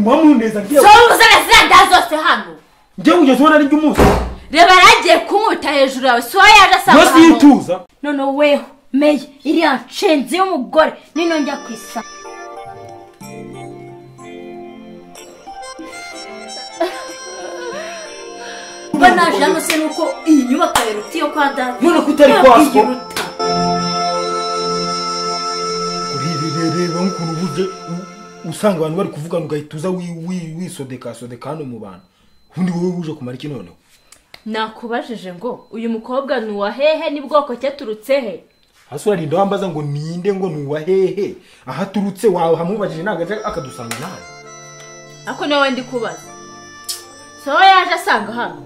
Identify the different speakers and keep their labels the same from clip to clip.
Speaker 1: wamuneza ngiye
Speaker 2: so uzana ziriya nda zose hano
Speaker 1: ngiye kugeza ubona ari iby'umunsi
Speaker 2: reba yaragiye kumwita hejuru yawe si wowe yaje asanga
Speaker 1: yose iyo ituza
Speaker 2: none weho meya iriya nshenzi y'umugore nino njya ku isa mba naje hano se nuko iyi nyubako yaruta iyo kwa data
Speaker 1: None ko utari kwa so.
Speaker 2: iruta
Speaker 1: reba nk'ukuntu uburyo usanga abantu bari kuvugana ugahita uza wi- wi- wisodekasodeka hano mu bantu ubundi wowe buje kumara iki noneho
Speaker 2: nakubajije ngo uyu mukobwa ni uwa hehe n'ubwoko cye aturutse he
Speaker 1: hasi urarinda wambaza ngo ninde ngo ni uwa hehe aho aturutse wawe hamubajije ntabwo aje akadusanga nawe
Speaker 2: ako niwe wenda ikubaza so wowe yaje asanga hano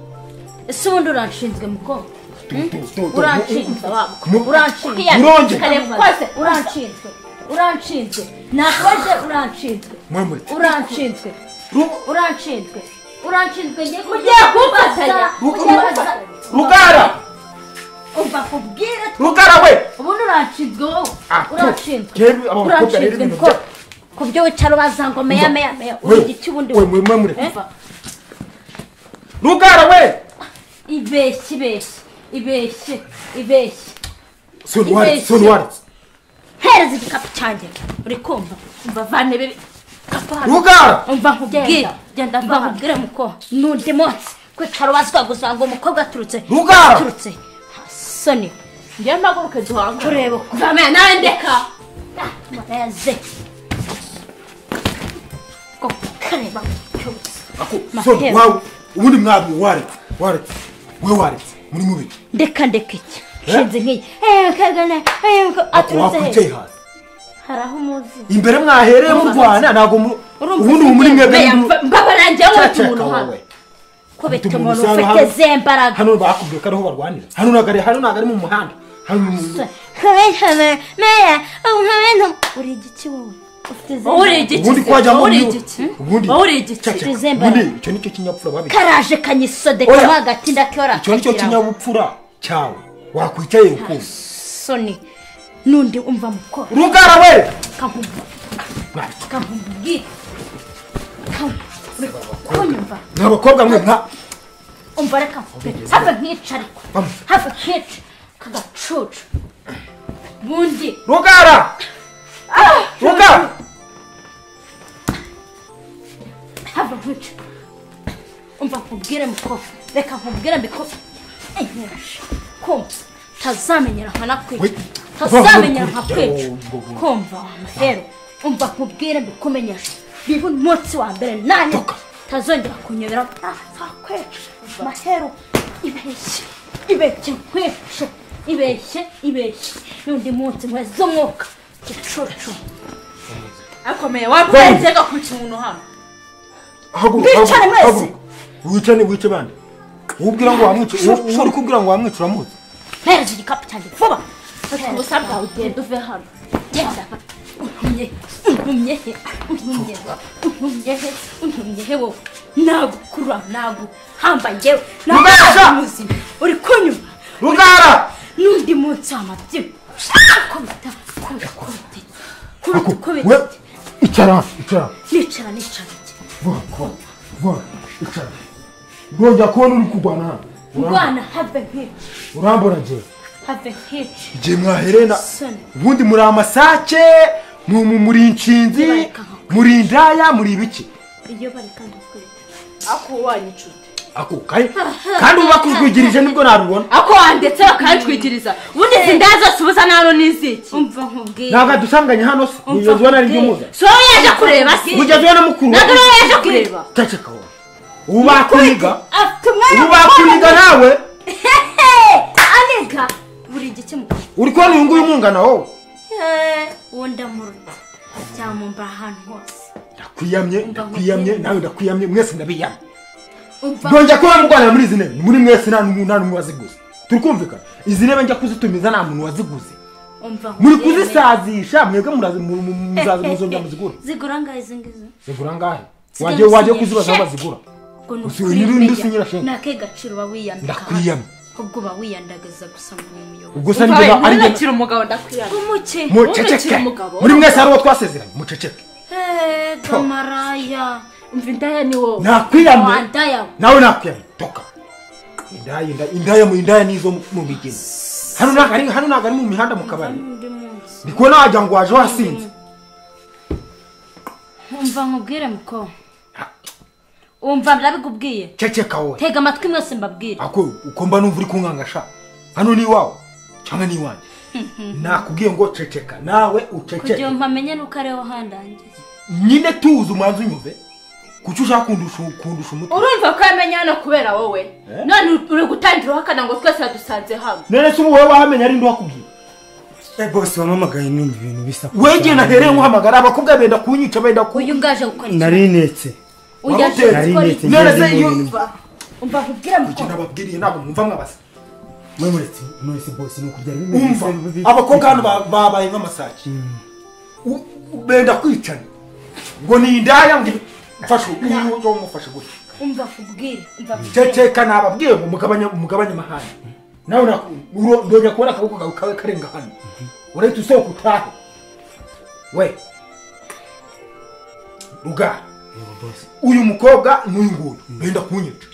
Speaker 2: ese ubundi uranshinzwe mukobwa
Speaker 1: Tu- tu- tu- tu-
Speaker 2: uranshinzwe waba
Speaker 1: No-
Speaker 2: uranshinzwe
Speaker 1: Urongera.
Speaker 2: kareba kose uranshinzwe uranshinzwe nakoze uranshinzwe
Speaker 1: mwemure
Speaker 2: uranshinzwe
Speaker 1: Ru-
Speaker 2: uranshinzwe uranshinzwe ngiye kugira kumfatanya
Speaker 1: Rugara Rugara
Speaker 2: umva kubwire
Speaker 1: Rugara we
Speaker 2: ubundi uranshinzwe wowe
Speaker 1: Ah,
Speaker 2: uranshinzwe
Speaker 1: twebwe aba bakobwa rero
Speaker 2: uranshinzwe
Speaker 1: ibintu
Speaker 2: ko
Speaker 1: bya-
Speaker 2: ku byo wicara ubaza ngo meya meya meya
Speaker 1: we
Speaker 2: uri igiti ubundi
Speaker 1: we mwemure
Speaker 2: Eh?
Speaker 1: Rugara we
Speaker 2: ibeshye ibeshye ibeshye ibeshye
Speaker 1: Sonwari
Speaker 2: Ibeshye.
Speaker 1: Sonwari
Speaker 2: hereza igikapu cyanjye uri kumva umva vane bibi kapa hano.
Speaker 1: Rugara
Speaker 2: umva nkubwire
Speaker 3: Genda.
Speaker 2: genda mva nkubwire muko n'undi munsi kwicara ubazwa gusa ngo umukobwa aturutse
Speaker 1: Rugara!
Speaker 2: aturutse soni
Speaker 3: njyewe mpaguruke duhange
Speaker 2: kureba uko vamera nawe ndeka murayaze ko kareba cyose
Speaker 1: Ako
Speaker 2: Mahero.
Speaker 1: Son wawe ubundi mwabwe waretse waretse we waretse muri mubi
Speaker 2: ndeka ndeka iki
Speaker 1: Eh?
Speaker 2: shinze nk'iyi eee kagana eee
Speaker 1: Ako
Speaker 2: aturutse
Speaker 1: wakwicaye
Speaker 2: he
Speaker 1: hasi
Speaker 2: hari aho umuzi
Speaker 1: imbere mwahereye murwana ntabwo mu- ubundi ubu muri mwebwe
Speaker 2: Meya,
Speaker 1: n'ubu-
Speaker 2: mba- mbabara njyewe ufite
Speaker 1: Caceka
Speaker 2: umuntu hano
Speaker 1: wowe.
Speaker 2: ko bita
Speaker 1: Ufite
Speaker 2: umuntu
Speaker 1: umuntu usanga
Speaker 2: ufite
Speaker 1: hano.
Speaker 2: ze mbaraga
Speaker 1: hano bakubwiye ko ariho barwanira hano ntabwo ari hano ntabwo ari mu muhanda hano ni mu-
Speaker 2: uri igiki wowe ufite ze
Speaker 3: wowe uri
Speaker 2: mbaraga.
Speaker 3: igiti
Speaker 1: ubundi
Speaker 3: se,
Speaker 1: twajya
Speaker 3: wowe
Speaker 1: muri
Speaker 3: uri igiti
Speaker 1: ubundi
Speaker 3: wowe uri igiti
Speaker 1: Caceka.
Speaker 2: Tuzemba.
Speaker 1: ubundi icyo nicyo kinyabupfura babi
Speaker 2: karaje kanyisodeka
Speaker 1: Oya.
Speaker 2: mo hagati ndakiyora
Speaker 1: icyo nicyo kinyabupfura cyawe wakwicaye ukumva
Speaker 2: soni n'undi umva mukora
Speaker 1: rugara we
Speaker 2: kankubwira kunyumva
Speaker 1: ni abakobwa mwe nka
Speaker 2: umva reka nkubwire hava nkica ariko
Speaker 1: Vamo.
Speaker 2: hava nkica kagacucu bundi
Speaker 1: rugara rugara
Speaker 2: hava nkica umva nkubwire mukora reka nkubwire mbikora enyeje kumva utazamenyera nka nakwica
Speaker 1: We-
Speaker 2: utazamenyera nka kwica
Speaker 1: Oh, oh, oh.
Speaker 2: kumva mahero umva nkubwire mbikumenyeshe biba umunsi wa mbere nani
Speaker 1: Toka.
Speaker 2: utazongera kunyobera nzakwica mahero ibeshye ibeshye nkwice ibeshye ibeshye n'undi munsi nkweza umwuka gicucu
Speaker 3: akomeye waburengerwa kwica umuntu hano
Speaker 1: haguruka
Speaker 2: Mwicare
Speaker 1: haguruka,
Speaker 2: mwese.
Speaker 1: haguruka wice ni wice bande ubwira ngo wamwice uwo uwo uri kubwira ngo wamwice uramuzi
Speaker 2: mpereza igikapu cyanjye vuba
Speaker 3: fata ubusa bwawe ugenda uve hano
Speaker 2: genda untumye untumye he untumye untumye he untumye he wowe nagukura naguhamba ngewe
Speaker 1: Rugasa!
Speaker 2: muzima uri kunyuma
Speaker 1: rugara
Speaker 2: n'undi munsi w'amabyigo kubita kubita kubita kubita
Speaker 1: we
Speaker 2: kubita
Speaker 1: icara icara
Speaker 2: nicara nicara njye.
Speaker 1: vuba vuba vuba icara ndongera kubona uri kurwana hano
Speaker 2: ndwana have nk'ici
Speaker 1: urambura njye
Speaker 2: have nk'ici
Speaker 1: igihe mwaherena
Speaker 2: Soni.
Speaker 1: ubundi muri amasake mu- mu- muri inshinzi
Speaker 2: Bareka aho.
Speaker 1: muri indaya muri ibiki
Speaker 2: iyo bari kandi kubita
Speaker 3: ako wanyu inshuti
Speaker 1: ako kayi kandi uba bakujwigirije nibwo narubona
Speaker 3: ako wandetse bakayatwikiriza ubundi izi ndaya zose ubuzana hano ni iziki
Speaker 2: umva nkubwire
Speaker 1: ntabwo adusanganye hano se ugeze ubona ari ry'umuza
Speaker 3: si wowe yaje kureba si
Speaker 1: ugeze ubona mukuru we.
Speaker 3: ntabwo ari wowe yaje kureba
Speaker 1: ceceka wowe ubu bakuniga
Speaker 2: afite umwanya
Speaker 1: ubu bakuniga nawe
Speaker 2: hehe aniga buri gike mu
Speaker 1: uri kubona uyu nguyu umwungana wowe
Speaker 2: uwo ndamuruta cyamumba ahantu hose
Speaker 1: ndakwiyamye ndakwiyamye nawe ndakwiyamye mwese ndabiyamye
Speaker 2: umva
Speaker 1: ndongera kuba murwanira muri izi ntebe muri mwese nta n'umwe nta n'umwe waziguze turi kumvikana izi ntebe njya kuzitumiza nta muntu waziguze
Speaker 2: umva
Speaker 1: muri
Speaker 2: nkubwire.
Speaker 1: kuzisazisha mwebwe muraza- mu- mu- muzaza muzongera muzigura
Speaker 2: zigura angahe izi ngizi
Speaker 1: zigura ngahe
Speaker 2: Sigaye
Speaker 1: wagiye wagiye
Speaker 2: usinyira
Speaker 1: kuzibaza aho
Speaker 2: sheke.
Speaker 1: bazigura
Speaker 2: ngo ni
Speaker 1: Usi- unyura undi usinyira
Speaker 2: ukuri
Speaker 1: shenge.
Speaker 2: nake gaciro uba wiyambika
Speaker 1: Ndakwiyamye.
Speaker 2: hasi. ahubwo uba wiyandagaza gusa ngo uri umuyobozi
Speaker 1: ubwo se
Speaker 3: Umva
Speaker 1: ni
Speaker 3: we,
Speaker 1: byo ari byo
Speaker 3: ntunakire umugabo ndakwiyana
Speaker 2: umuke
Speaker 1: muceceke
Speaker 3: ntunakire umugabo.
Speaker 1: muri mwese hari uwo twasezeranye muceceke
Speaker 2: Hey, gamaraya
Speaker 3: umva indaya ni wowe
Speaker 1: nakwiyamye
Speaker 2: wandaya
Speaker 1: nawe nakwiyamye toka indaya indaya indaya mu indaya nizo mu migezi hano ntabwo ari hano ntabwo ari mu mihanda mu kabari
Speaker 2: undi munsi
Speaker 1: ndi kubona wagira ngo waje wasinze
Speaker 2: umva nkubwire mukobwa umva ndabikubwiye
Speaker 1: ceceka wowe
Speaker 2: tega amatwi mwese mbabwire
Speaker 1: ako uko mba numva uri kunkangasha hano ni iwawe cyangwa ni iwanjye nakubwiye ngo ceceka nawe
Speaker 2: kugira
Speaker 1: uceceke
Speaker 2: ngo mpamenye nuko ariho handangiye
Speaker 1: nyine tuzi umanza unyumve kuki ushaka kundusha kundusha umutwe
Speaker 3: urumva ko yamenye hano kubera wowe none uri gutangira uhakana ngo twese wadusanze hamwe
Speaker 1: none se ubu wowe wamenya ari wakubwiye
Speaker 4: Eh bose wampamagaye numva ibintu bisa kure
Speaker 1: wegeye
Speaker 4: cyane.
Speaker 1: nahereye nkuhamagara abakobwa benda kunyica benda ku
Speaker 2: uyu ngaje gukora iki
Speaker 4: nari netse
Speaker 2: uyu aje
Speaker 1: wamuteye.
Speaker 2: gukora
Speaker 4: Nari
Speaker 2: iki
Speaker 1: none
Speaker 4: ngeze
Speaker 1: se iyo
Speaker 4: mu bintu.
Speaker 2: umva nkubwire
Speaker 1: icyo
Speaker 2: mukobwa
Speaker 1: nababwiriye ntabwo mwumva mwabasa
Speaker 4: mwe muretse mwese bose ni ukugira ngo bimeze
Speaker 1: umva
Speaker 4: bibi-
Speaker 1: abakobwa hano ba- babaye nk'amasake U- u- benda kwicana ngo ni indaya ngo mfashe uyu wo mufashe gutya
Speaker 2: umva nkubwire umva nkubwire
Speaker 1: ceceka nababwiye ngo mugabanye mugabanye amahane nawe na- uro- ndongera kubona akaboko kawe kawe karenga hano urahita usohoka utahe we rugara
Speaker 4: Yego bose.
Speaker 1: uyu mukobwa n'uyu nguyu benda kunyica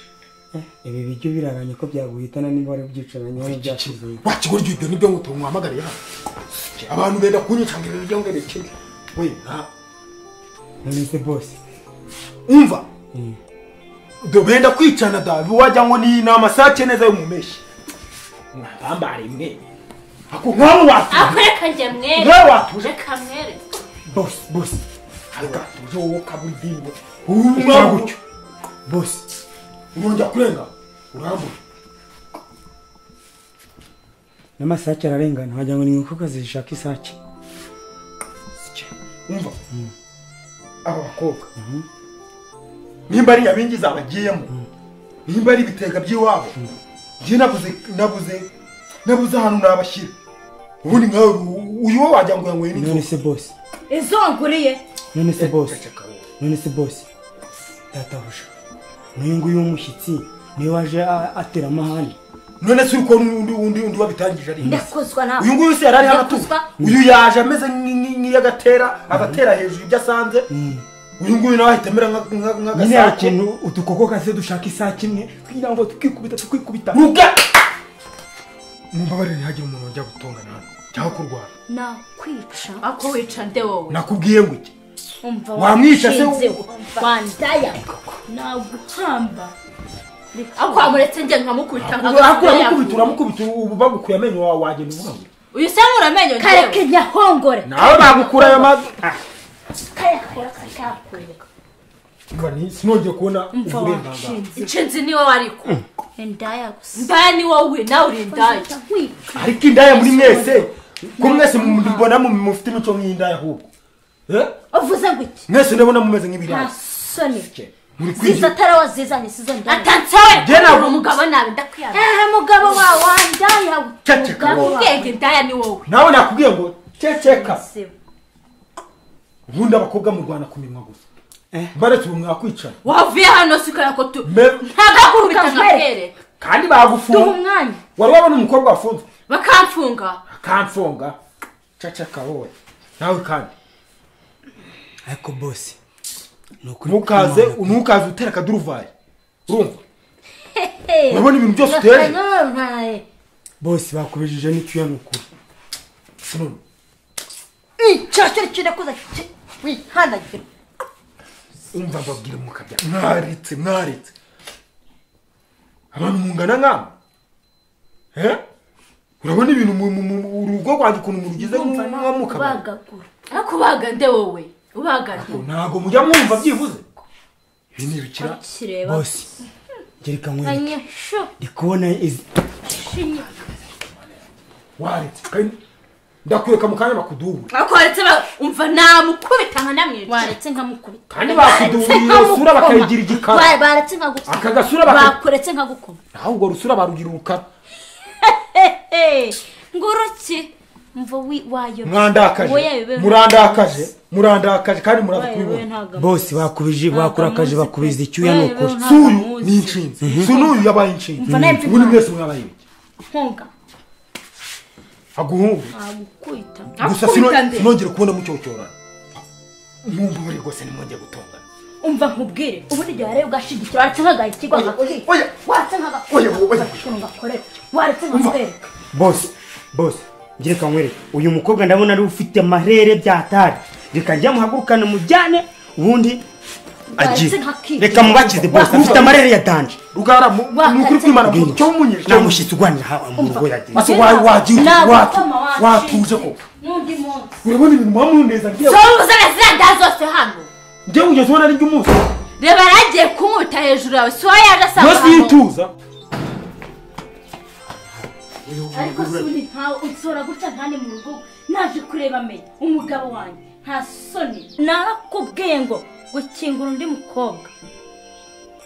Speaker 4: ibi biryo biraranye ko byaguhitana niba wari byicaranye hano byashize
Speaker 1: wakigoryo ibyo nibyo ngo tumwamagariye hano abantu benda kunyica ngo ibyo ngo bikibe we nta
Speaker 4: none se bose
Speaker 1: umva do benda kwicana da wajya ngo ni ni amasake neza yo mu meshi mwabambare mwe ako nk'abo watuje
Speaker 2: akwereka njye mwere
Speaker 1: nk'abo watuje
Speaker 2: reka mwere
Speaker 4: bose bose
Speaker 1: Reka tuje wowe kaburi dingo urumwa gutyo
Speaker 4: bose
Speaker 1: urongera kurenga urambura
Speaker 4: n'amasake ararengana wagira ngo ni inkoko zishaka isake
Speaker 1: umva aba bakobwa nimba ari abinjiza abagiyemo nimba ari ibitega by'iwabo njye nabuze nabuze nabuze ahantu nabashyira ubundi nkawe u- uyu we wagira ngo yanyweye
Speaker 4: none
Speaker 1: n'inzoga
Speaker 4: se bose
Speaker 2: izonguriye
Speaker 4: none se bose
Speaker 1: Ceceka wowe.
Speaker 4: none se bose databuja n'uyu nguyu w'umushyitsi niwe waje a- atera amahane
Speaker 1: none se uri kubona undi undi undi wabitangije ari iki?
Speaker 2: ndakozwa nawe
Speaker 1: uyu nguyu se yari ari hano atuje
Speaker 2: Ndakozwa.
Speaker 1: uyu yaje ameze nk'i- nk'i- nk'iyagatera agatera hejuru ibyo asanze uyu nguyu nawe ahita amera nka- nka-
Speaker 4: nyine hari
Speaker 1: nk'agasake
Speaker 4: ikintu udukoko kase dushaka isake imwe kugira ngo tukikubita tukikubita
Speaker 1: ruga mumbabarire ntihagire umuntu wajya gutongana hano cyangwa kurwara
Speaker 2: nakwica
Speaker 3: ako wica nde wowe
Speaker 1: nakubwiye ngo iki
Speaker 2: umva
Speaker 1: Wamwica se-
Speaker 2: wanshinzeho. wandaya naguhamba
Speaker 3: ako wamuretse njye nkamukubita
Speaker 1: akura amukubita uramukubita ubu bagukuye amenyo wawe wagenda uvuga ngo
Speaker 3: uyu se nuramenye
Speaker 2: kareke nyahongore
Speaker 1: nawe bagukura ayo mavi
Speaker 2: kayakora kakakwereka
Speaker 1: sinongeye kubona
Speaker 2: umva
Speaker 1: uburenganzira
Speaker 2: wanshinze
Speaker 3: inshinzi niwe wariko
Speaker 2: indaya gusa
Speaker 3: ndaya ni wowe nawe uri indaya
Speaker 2: Ndahita nkwica.
Speaker 1: ariko indaya muri mwese ko mwese mbona mufite imico nk'indaya ahubwo Eh?
Speaker 2: uvuze ngo iki
Speaker 1: mwese ndabona mumeze
Speaker 2: nta
Speaker 1: nk'ibirasi
Speaker 2: soni
Speaker 1: muri
Speaker 2: ziza
Speaker 1: kwigira
Speaker 2: atari wazizanye sizo ndaya
Speaker 1: Jye
Speaker 3: atansewe
Speaker 1: nawe-
Speaker 3: uri umugabo nawe ndakwiyamira
Speaker 2: ehe mugabo wawe wandaya
Speaker 1: Cece,
Speaker 2: mugabo
Speaker 1: kaboha.
Speaker 2: wawe.
Speaker 3: ubwenge indaya ni wowe
Speaker 1: nawe nakubwiye ngo ceceka
Speaker 2: Sibo.
Speaker 1: ubundi abakobwa mu rwanda ku minwa gusa
Speaker 4: Eh.
Speaker 1: mbaretse ubu mwakwicara
Speaker 3: wavuye hano sikora ko tu
Speaker 1: Me-
Speaker 3: ntagakubita
Speaker 2: Kamere.
Speaker 3: nkakere
Speaker 1: kandi
Speaker 2: duha
Speaker 1: bagufunga
Speaker 2: umwanya
Speaker 1: wari wabona umukobwa wafunze
Speaker 3: bakamfunga
Speaker 1: akamfunga ceceka wowe nawe kandi
Speaker 4: ariko bose ni ukuri
Speaker 1: ntukaze
Speaker 4: kw'Imana.
Speaker 1: ntukaze utera akaduruvayi urumva
Speaker 2: Hey,
Speaker 1: urabona ibintu byose
Speaker 2: urasa
Speaker 1: uteye?
Speaker 2: n'urontaye.
Speaker 4: bose bakubijije n'icyuya ni ukuri
Speaker 1: sinone
Speaker 2: Icyo cyo kirakuza ki- wihanagura
Speaker 1: umva mbabwire mukabya mwaretse mwaretse abantu mungana nk'aba Eh? urabona ibintu mu- mu- mu- urugo rwanjye ukuntu murugize
Speaker 2: Ndumva
Speaker 1: nko mu kabari
Speaker 2: kubagagura.
Speaker 3: ariko ubaga nde wowe ubaga nde
Speaker 1: ntabwo mujya mwumva byibuze ibi ni ibikira
Speaker 2: Akireba.
Speaker 4: bose gereka nkwereke
Speaker 2: Anyesho,
Speaker 4: ndi kubona izi
Speaker 2: shinye.
Speaker 1: waretse kandi ndakwereka mu kanya bakudubura
Speaker 3: ariko waretse ba- umva namukubita nkanamwica
Speaker 2: waretse nkamukubita
Speaker 1: kandi bakuduburira usura bakayigira igikara
Speaker 2: Wa- baretse nkagukoma.
Speaker 1: Aka gasura baka-
Speaker 2: bakuretse nkagukoma
Speaker 1: naho urwo rusura barugira urukara
Speaker 2: Hey, nguruki mva wi- wayo Wowe
Speaker 1: mwandakaje
Speaker 2: bibe-
Speaker 1: murandakaje murandakaje kandi muraza
Speaker 2: Wowe bibe
Speaker 1: kubibona
Speaker 2: ntago-
Speaker 4: bose bakubije bakurakaje
Speaker 2: muzi pe.
Speaker 4: bakubiza icyuya ni
Speaker 2: Wowe bibe
Speaker 4: ukuri
Speaker 2: ntago
Speaker 1: si uyu
Speaker 2: muzi.
Speaker 1: ni inshinzi si n'uyu yabaye inshinzi
Speaker 2: Mva nawe mfite
Speaker 1: ubundi
Speaker 2: impamvu.
Speaker 1: mwese mwabaye ibiki
Speaker 2: Nkunga,
Speaker 1: aguhunga
Speaker 2: ntagukwita.
Speaker 1: gusa
Speaker 3: Akubita nde?
Speaker 1: sinongere kubona mucyocorana mwumva buri rwose nimwongeye gutongana
Speaker 2: umva nkubwire ubundi igihe wareba ugashigikira waretse nk'agahikigwa
Speaker 1: Oya,
Speaker 2: nkakubwira
Speaker 1: oya.
Speaker 2: waretse
Speaker 1: Oya,
Speaker 2: nk'agakora
Speaker 1: oya.
Speaker 2: ngakorera waretse
Speaker 1: Umva.
Speaker 2: nkakwereka
Speaker 4: bose bose reka nkwereke uyu mukobwa ndabona ari ufite amarere byatari reka njya muhagurukane mujyane ubundi
Speaker 2: Baretse
Speaker 4: agiye
Speaker 2: nka kid.
Speaker 4: reka mubakize bose afite amarere ya danje
Speaker 1: rugara mu-
Speaker 2: Wakatse.
Speaker 1: ni ukuri kwimana mu cyo munyije
Speaker 4: nta mushyitsi urwanira hawa mu rugo yagira
Speaker 1: Masa wa- wagiye
Speaker 2: Ntabwo
Speaker 1: watu-
Speaker 2: ukoma
Speaker 1: watuje ko
Speaker 2: n'undi munsi
Speaker 1: urabona ibintu mwamuneza ngewe
Speaker 3: so uzana ziriya nda zose hano
Speaker 1: ngewe ugeze ubona ari ry'umunsi
Speaker 3: reba yaragiye kunkubita hejuru yawe si wowe yaje asanga
Speaker 1: yose
Speaker 3: hano
Speaker 1: yituza
Speaker 2: ariko si undi ntawe unsora gutya ntane mu rugo naje kureba menya umugabo wanjye nta soni narakubwiye ngo gukingura undi mukobwa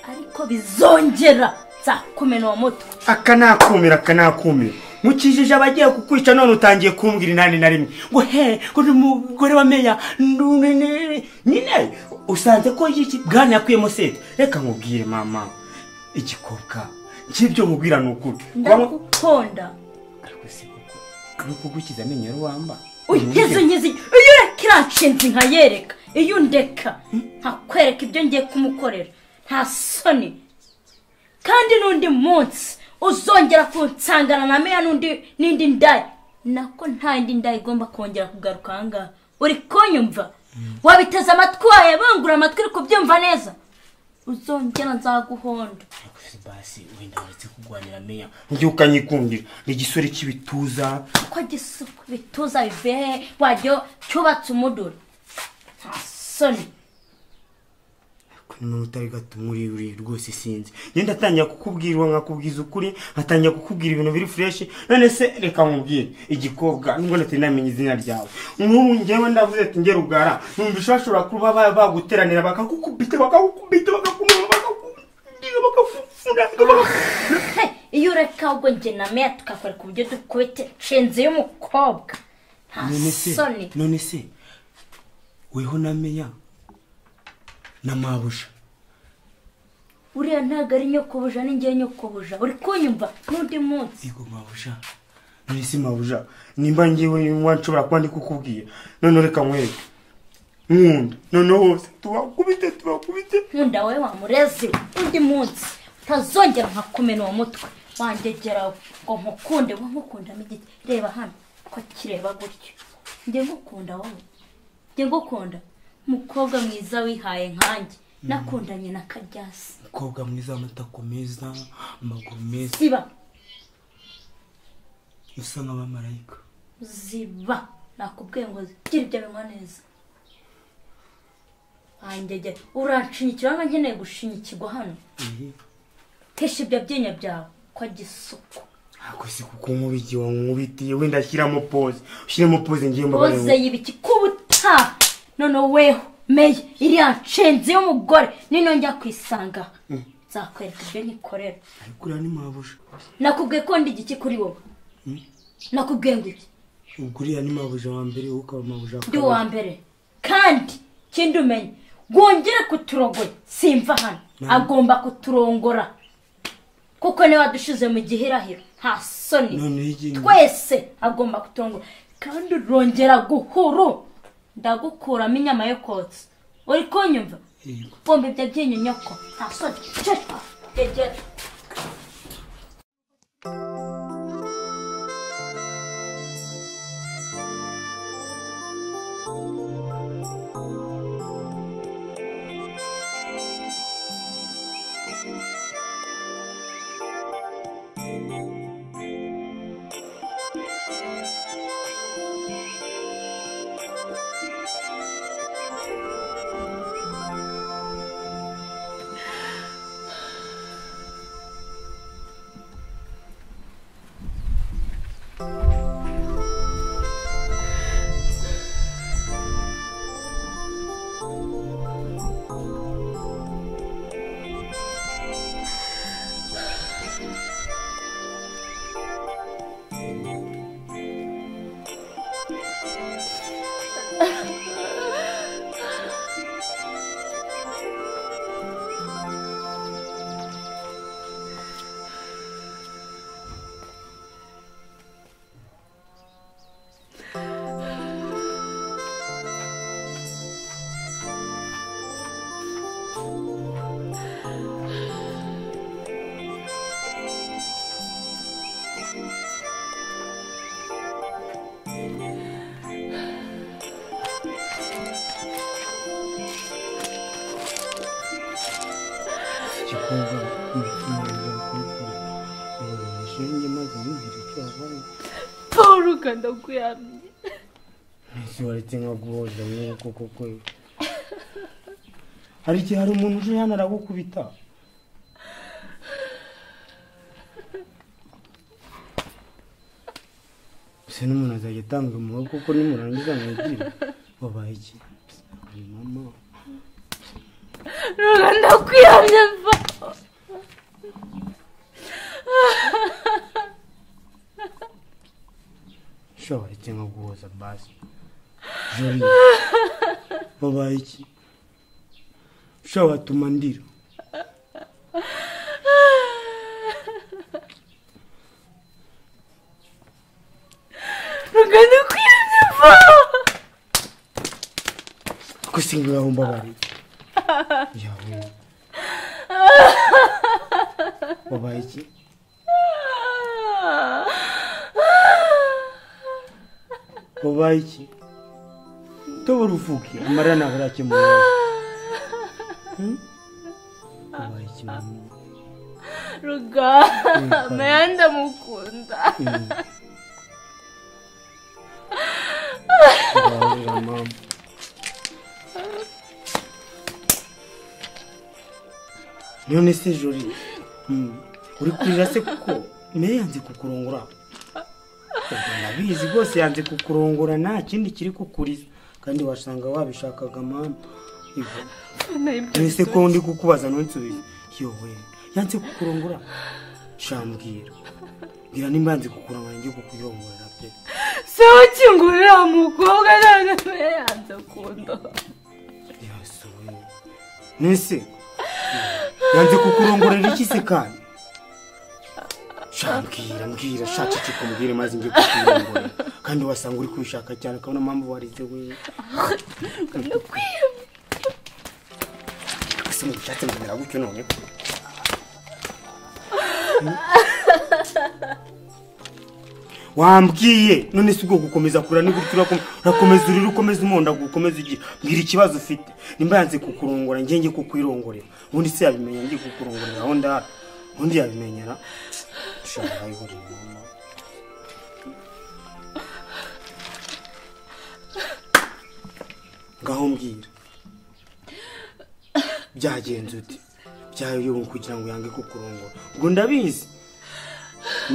Speaker 2: ariko bizongera nzakumena uwo mutwe
Speaker 4: aka nakumira aka nakumira mukijije abagiye kukwica none utangiye kumbwira inani na rimwe ngo he ngo ni umugore wa meya ndu- ni- ni- nyine usanze ko iki bwana yakuyemo sete reka nkubwire mama igikobwa cy'ibyo nkubwira ni ukuri
Speaker 2: ndagukunda
Speaker 4: ariko si kuko ni ukugukiza amenyo yari wamba
Speaker 2: unkize unkize iyo ureka iranshinze nkayereka iyo undeka nkakwereka ibyo ngiye kumukorera nta soni kandi n'undi munsi uzongera kunsangana na meya n'undi n'indi ndaya nako nta yindi ndaya igomba kongera kugaruka aha ngaha uri kunyumva wabiteze amatwi wawe bangura amatwi uri kubyumva neza uzongera nzaguhonda
Speaker 4: ariko si basi wenda waretse kurwanira meya ngiye ukanyikundira ni igisore cy'ibituza
Speaker 2: ko gisuku bituza bivehe wajya cyubatse umuduri nta soni
Speaker 4: ariko ni wowe utari gato muri uri rwose sinzi ngenda atangira kukubwira uwo nkakubwiza ukuri nkatangira kukubwira ibintu biri fureshi none se reka nkubwire igikobwa nubwo natari namenya izina ryawe nk'ubu ngewe ndavuze ati nge rugara numvise bashobora kuba ba- baguteranira bakakukubita bakakukubita bakakumira bakakubwira bakakufuna bakakufuna
Speaker 2: Hey, iyo ureka ahubwo njye na meya tukakora ku buryo dukubite nshinze y'umukobwa nta
Speaker 4: none se
Speaker 2: soni
Speaker 4: none se weho na meya na mabuja
Speaker 2: uriya ntabwo ari nyokobuja ni njyewe nyokobuja uri kunyumva n'undi munsi
Speaker 4: yego mabuja none se mabuja nimba ngewe niba nshobora kuba ndi kukubwira none reka nkwereke nkunda noneho hose tubakubite tubakubite
Speaker 2: nkunda wowe wamurezi we n'undi munsi utazongera nkakumena uwo mutwe wangegera ngo nkukunde wowe nkukundamo igiti reba hano ko kireba gutyo njye ngukunda wowe njye ngukunda umukobwa mwiza wihaye nkanjye nakundanye na karyasi
Speaker 4: umukobwa mwiza amatako meza amaguru meza
Speaker 2: ziba
Speaker 4: usa nk'abamarayika
Speaker 2: ziba nakubwiye ngo gira ibyo binywa neza wangegera uranshinyikira waba nkeneye gushinyikirwa hano hisha ibyo byinya byawe ko gisuku
Speaker 4: ntabwo si kuko nkubitiye wankubitiye wenda shyiramo pose ushyiremo pose ngiye
Speaker 2: boze
Speaker 4: mbabarira
Speaker 2: yibiki kubuta none weho meya iriya nshenzi y'umugore nino njya kwisanga nzakwereka ibyo nyikorera
Speaker 4: ariko uriya ni mabuja
Speaker 2: nakubwiye ko ndi igiki kuri wowe nakubwiye ngo iki
Speaker 4: ubwo uriya ni mabuja wa mbere wowe ukaba mabuja wa
Speaker 2: ndi uwa
Speaker 4: kabiri
Speaker 2: mbere kandi ikindi umenye wongere kuturogoya simva hano agomba kuturongora kuko niba dushize mu gihirahiro nta
Speaker 4: Noneho
Speaker 2: soni
Speaker 4: igihe-
Speaker 2: twese agomba kuturongora kandi urongera guhuru ndagukuramo inyama yo kotsa uri kunyumva
Speaker 4: Yego.
Speaker 2: bomba ibyo byinyo nyoko nta soni cecwa egera
Speaker 4: igikobwa ntibikimubuza kubikora ishenge maze yumvira icyo yabaye
Speaker 3: paul ukandakuramye
Speaker 4: ese waretse nka guhoza mwuko koko hari igihe hari umuntu uje hano aragukubita gusa n'umuntu azajya atanga umuhogo kuko nimurangiza mwigire wabaye iki Hari mama
Speaker 3: ukandakuramye mva
Speaker 4: ushobora iki nko guhoza basi jori wabaye iki ushobora tuma ndira
Speaker 3: ukandakuramye mva
Speaker 4: gusinga gahomba bari yawe wabaye iki wabaye iki tobora uvuke amarira ntabwo arakemura wabaye iki mama
Speaker 3: ruga maya ndamukunda
Speaker 4: Mm. Barira, mama. none se jori mm, uri kurira se kuko meya yanze kukurongora Ubwo ndabizi rwose yanze kukurongora nta kindi kiri kukuriza kandi wasanga wabishakaga mama Ivo, ese ko ndi kukubaza ntunsubize yowe yanze kukurongora shambwira mbwira nimba yanze kukurongora njye kukuyongorera pe
Speaker 3: se ukingurira umukobwa none maya yanze kundoha
Speaker 4: yasohoye nese yanze kukurongorera iki se kandi shambwira mbwira shaceceka mbwire maze njye kukuyongorera kandi wasanga uri kubishaka cyane ukabona mpamvu warize wewe ese mu bishatse mbonera gutyo noneho wambwiye none si ubwo gukomeza kura ni gutyo urakom- urakomeza urira ukomeza umonda gukomeza ugira mbwira ikibazo ufite nimba yanze kukurongora njye njye kukwirongorera ubundi se yabimenya njye kukurongorera aho ndara ubundi yabimenyera ushobora ayihorera mama ngaho mbwira byagenze uti byayoyowe kugira ngo yange kukurongora ubwo ndabizi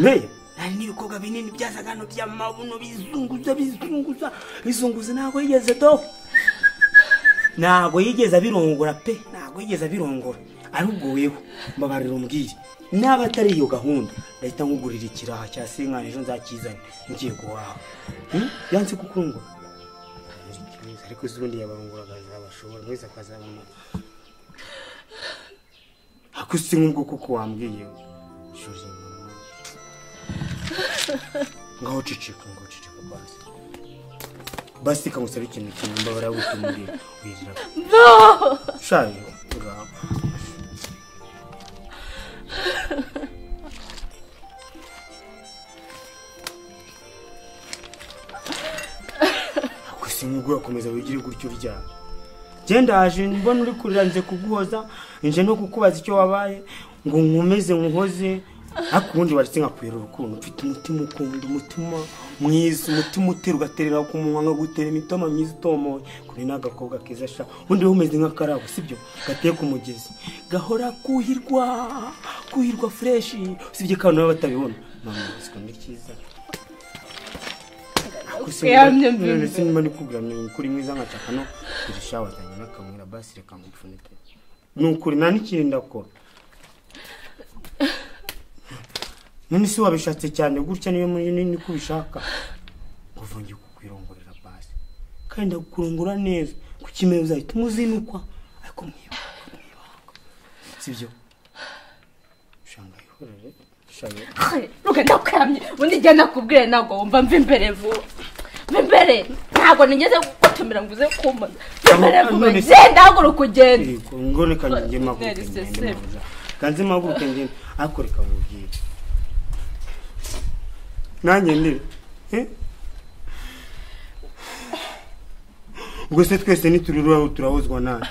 Speaker 4: meya hari n'ibikorwa binini byazaga hano by'amabuno bizunguza bizunguza bizunguza ntabwo yigeze do ntabwo yigeze abirongora pe ntabwo yigeze abirongora ahubwo wewe mbabarira umbwire niba atari iyo gahunda ndahita nkugurira ikiraha cya senkani ejo nzakizane ngiye guhaha Hmm? yanze kukurongora ariko se ubundi yabarongora akazabashobora mwese akazabona ariko si nk'ubwo kuko wambwiye shuri mama ngaho ucicika ngaho ucicika basi basi ikamusaba ikintu kimwe mbabara yagutumuriye wigira shayo ngaho ako si nk'ubwo urakomeza wigire gutyo uryamye genda haje mbona uri kurira nze kuguhoza nje no kukubaza icyo wabaye ngo nkomeze nkoze ariko ubundi waretse nkakwera urukundo mfite umutima ukunda umutima mwiza umutima utera ugaterera ku munwa nkagutera imitoma myiza itomoye kuri n'agakobwa keza sha ubundi wowe umeze nk'akarabo sibyo gateye ku mugezi gahora kuhirwa kuhirwa fureshi usibye ko abantu baba batabibona mama ubuzima ni cyiza
Speaker 3: Kuyamye mbi
Speaker 4: ndetse niba ndi kubwira ni ukuri mwiza nkashaka no kurushaho watanye n'akamwira basi reka ngupfunike ni ukuri nta n'ikindi ndakora none se wabishatse cyane gutya niyo muri nini ko ubishaka kuva ngiye kukwirongorera basi kandi ndakurongora neza ku kimero uzahita umuzinukwa ariko mwibanga mwibanga sibyo ushanga ihorere ushanga
Speaker 3: ruga ndakuramye ubundi igihe nakubwire ntabwo wumva mva imbere vuba mva imbere ntabwo nigeze gutumira ngo uze kumbaza mva imbere vuba
Speaker 4: None se-
Speaker 3: genda haguruka ugende
Speaker 4: yego ngone kanjye maguruke
Speaker 3: Nari
Speaker 4: ngende
Speaker 3: seseme.
Speaker 4: neza kanze maguruke ngende ariko reka nkubwire nanjye ndi eh? ubwo se twese nituriraho turahozwa nawe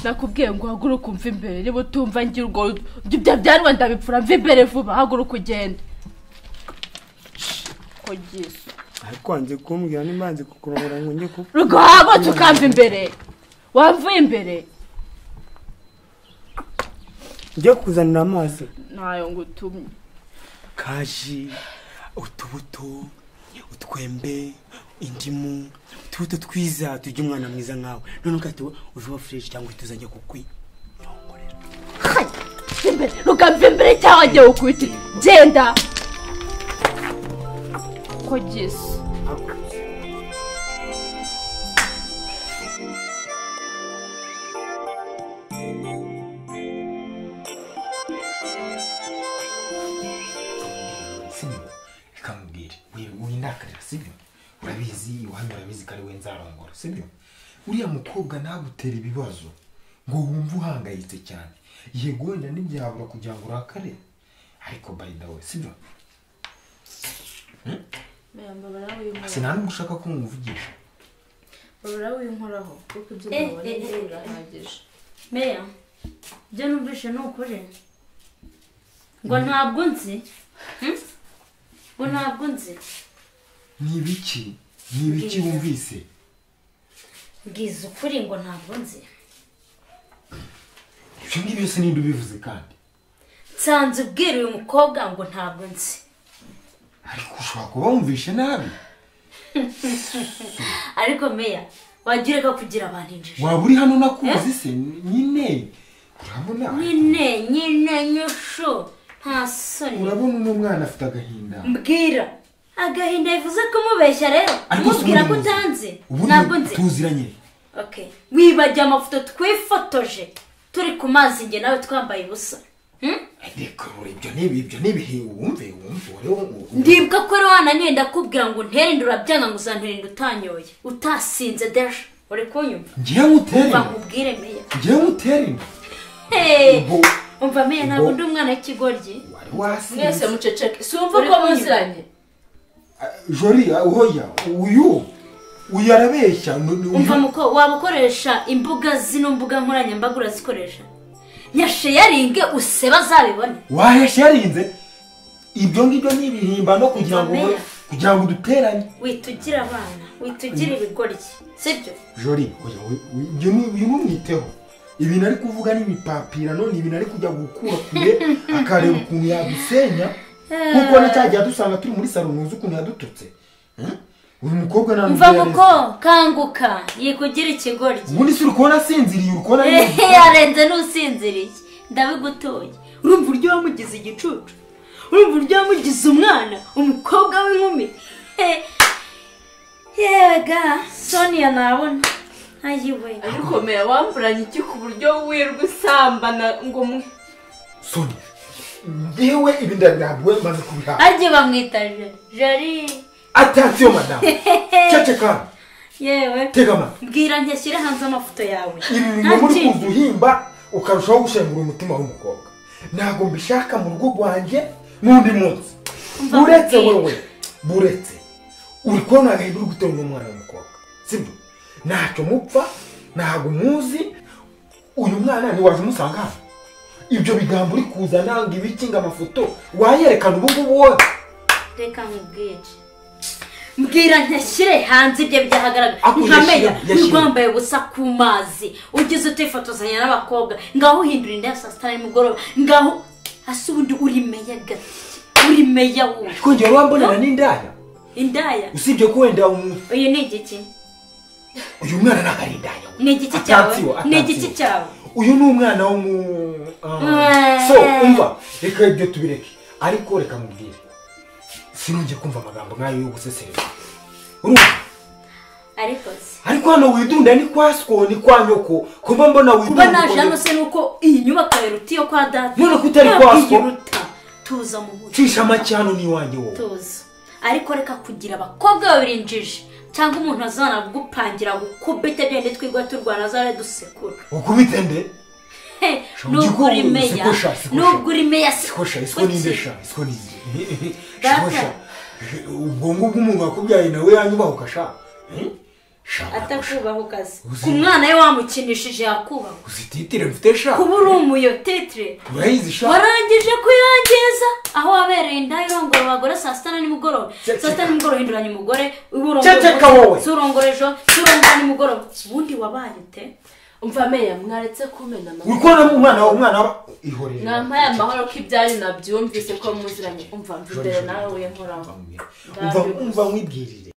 Speaker 3: nakubwiye ngo uhaguruke umve imbere niba utumva ngira ubwo ibyo bya bya rwanda bipfura mve imbere vuba haguruka ugende ko giso
Speaker 4: ariko wanze kumbwira n'imanzi kukurongora ngo njye ku
Speaker 3: rwagutse ukamva imbere wamvuye imbere
Speaker 4: njye kuzanira amazi
Speaker 3: ntayo ngutumye
Speaker 4: kaji utubuto utwembe indimu utubuto twiza tujya umwana mwiza nkawe none ukahita uje uba fureshi cyangwa tuzajya kukwi
Speaker 3: hayi mva imbere rukamva imbere cyangwa njye ukwite genda ko giso
Speaker 4: sibyo reka mubwire winakarira sibyo
Speaker 1: urabizi iwami urabizi ko ari we nzarongora sibyo uriya mukobwa nagutera ibibazo ngo wumve uhangayitse cyane yego wenda ntibyabura kugira ngo urakare ariko by the way sibyo sinanubwo ushaka ko nkumuvugisha
Speaker 5: barawinkoraho kuko ibyo
Speaker 2: Eh,
Speaker 5: byaba
Speaker 2: eh, eh.
Speaker 5: birahagije
Speaker 2: meya ibyo numvise ni ukuri ngo ntabwo nzi Hmm? ngo ntabwo nzi
Speaker 1: ni ibiki ni ibiki wumvise
Speaker 2: bwiza ukuri ngo ntabwo nzi
Speaker 1: ibyo ngibyo byose ninde ubivuze kandi
Speaker 2: nsanze ubwira uyu mukobwa ngo ntabwo nzi
Speaker 1: ariko ushobora kuba wumvishe nabi
Speaker 2: ariko meya wajya ureka kugira abantu injiji
Speaker 1: waba uri hano nakuzi se nyine urabona
Speaker 2: nyine nyine nyusho nta soni
Speaker 1: urabona uno mwana afite agahinda
Speaker 2: mbwira agahinda bivuze kumubeshya rero umubwira ko utanze ntabwo nzi
Speaker 1: tuziranye
Speaker 2: okay wibagiye amafoto twifotoje turi ku mazi njye nawe twambaye ubusa Hmm?
Speaker 1: ariko ibyo ni ibyo ni ibihe wumve wumve wari
Speaker 2: ndibuka ko rero wananiwe ndakubwira ngo nterinde urabyanga ngo uzanterinde utanyoye utasinze deje uri kunyumva
Speaker 1: ngewe ngutere
Speaker 2: umva nkubwire meya
Speaker 1: ngewe ngutere
Speaker 2: Hey!
Speaker 1: ubu
Speaker 2: umva meya ntabwo
Speaker 1: Ubwo-
Speaker 2: ndi umwana w'ikigoryi
Speaker 1: wari
Speaker 5: mwese
Speaker 1: wasinze
Speaker 5: muceceke simva
Speaker 2: Uri
Speaker 5: ko
Speaker 2: kunyumva?
Speaker 5: muziranye
Speaker 1: jori hoya uyu uyu arabeshya ni- ni uyu.
Speaker 2: umva muko waba ukoresha imbuga zino mbuga nkoranyambaga urazikoresha nyasheyaringe useba azabibone
Speaker 1: wahesha yarinze ibyo ngibyo ni ibihimbano kugira ngo
Speaker 2: Ukomeye.
Speaker 1: kugira ngo duteranye
Speaker 2: wita ugira abana wita ugira ibigoryi sibyo
Speaker 1: jori oya, we- we- ibyo ni uyu numwiteho ibintu ari kuvuga ni ibipapirano ni ibintu ari kujya gukura kure akareba ukuntu yadusenya kuko na cya gihe dusanga turi muri salo ntuzi ukuntu yadututse Eh? uyu mukobwa nta
Speaker 2: umva
Speaker 1: nubwo
Speaker 2: muko
Speaker 1: yareze.
Speaker 2: kanguka yikugira ikigoryi
Speaker 1: ubundi si uri kubona asinziriye uri kubona ari
Speaker 2: ehe yarenze n'usinziriye ndabigutoye urumva uburyo wamugize igicucu urumva uburyo wamugize umwana umukobwa w'inkumi Eh, yega soniya nabona ayiwe
Speaker 5: ariko meya wamburanye iki ku buryo wirwa usambana ngo mwe
Speaker 1: soni ngewe ibi ndabirambiwe maze kubihaha
Speaker 2: arye bamwita jeri jeri
Speaker 1: atasiyo madamu ceceka
Speaker 2: yewe
Speaker 1: tega amatwi
Speaker 2: mbwira ntashyire hanze amafoto yawe
Speaker 1: ibi bintu
Speaker 2: Nta
Speaker 1: muri
Speaker 2: kindi.
Speaker 1: kuza uhimba ukarushaho gushengura umutima w'umukobwa ntabwo mbishaka mu rugo rwanjye n'undi munsi
Speaker 2: Umva
Speaker 1: buretse
Speaker 2: nkubwire.
Speaker 1: wowe buretse uri kubona agahinda uri guterwa n'umwana w'umukobwa sibyo ntacyo mupfa ntabwo muzi uyu mwana ntiwaje umusanga hano ibyo bigambo uri kuza nanga ibiki ngo amafoto wayerekana ubu ngubu wowe
Speaker 2: reka nkubwire mbwira ntashyire hanze ibyo byahagaragara
Speaker 1: Ako
Speaker 2: nkamenya
Speaker 1: yashyira-
Speaker 2: uri
Speaker 1: yashyira.
Speaker 2: rwambaye ubusa ku mazi ugeze utifotozanya n'abakobwa ngaho uhindura inda ya saa sita nimugoroba ngaho hasi ubundi uri meya gake uri meya wowe
Speaker 1: twongera urambonera n'indaya
Speaker 2: indaya
Speaker 1: usibye ko wenda umu-
Speaker 2: uyu ni igiki
Speaker 1: uyu mwana ntabwo ari indaya we.
Speaker 2: ni igiki cyawe
Speaker 1: Atatsi wo,
Speaker 2: ni
Speaker 1: atatsi
Speaker 2: igiki
Speaker 1: wo.
Speaker 2: cyawe
Speaker 1: uyu ni umwana wo mu
Speaker 2: Mwe.
Speaker 1: so umva reka ibyo tubireke ariko reka mubwire sinongeye kumva amagambo nk'ayo yo gusesereza urumva
Speaker 2: ariko se
Speaker 1: ariko hano widunda ni kwa sko ni kwa nyoko kuba mbona
Speaker 2: kuba
Speaker 1: widunda
Speaker 2: naje hano
Speaker 1: ukoze-
Speaker 2: se nuko iyi nyubako yaruta iyo kwa data
Speaker 1: None ko utari
Speaker 2: Ntabwo
Speaker 1: kwaswa?
Speaker 2: iyiruta. tuza mu muco
Speaker 1: cisha make hano ni iwanjye wowe
Speaker 2: tuza ariko reka kugira abakobwa babiri injiji cyangwa umuntu azana gupangira gukubita gende twigwa turwana azare dusekura
Speaker 1: ukubite nde
Speaker 2: He,
Speaker 1: Shongi
Speaker 2: nubwo uri
Speaker 1: ko-
Speaker 2: meya
Speaker 1: sikosha, sikosha.
Speaker 2: nubwo uri meya
Speaker 1: sikosha
Speaker 2: si-
Speaker 1: isiko ninde
Speaker 2: kuki?
Speaker 1: sha isiko ninde
Speaker 2: Data.
Speaker 1: sikosha ubwo ngubwo umuntu wakubyaye nawe yanyubahuka sha Eh?
Speaker 2: atakubaha ukazi ku mwana we wamukinishije yakubaha
Speaker 1: uzi titire mfite sha
Speaker 2: kuba uri umuyotitire
Speaker 1: urayizi sha
Speaker 2: warangije kuyangiza aho wabereye inda irongora abagore saa sita na nimugoroba
Speaker 1: Ceceka.
Speaker 2: saa sita na nimugoroba uhinduranya umugore
Speaker 1: Ceceka wowe.
Speaker 2: surongora ejo surongora nimugoroba ubundi wabaye ute
Speaker 3: umva meya mwaretse kumena amahoro
Speaker 1: wikoramo umwana wawe umwana wawe ihorere
Speaker 3: mwampaye amahoro ko ibyanyu nabyumvise ko muziranye umva mva imbere nawe we nkoraho
Speaker 1: umva umva nkwibwirire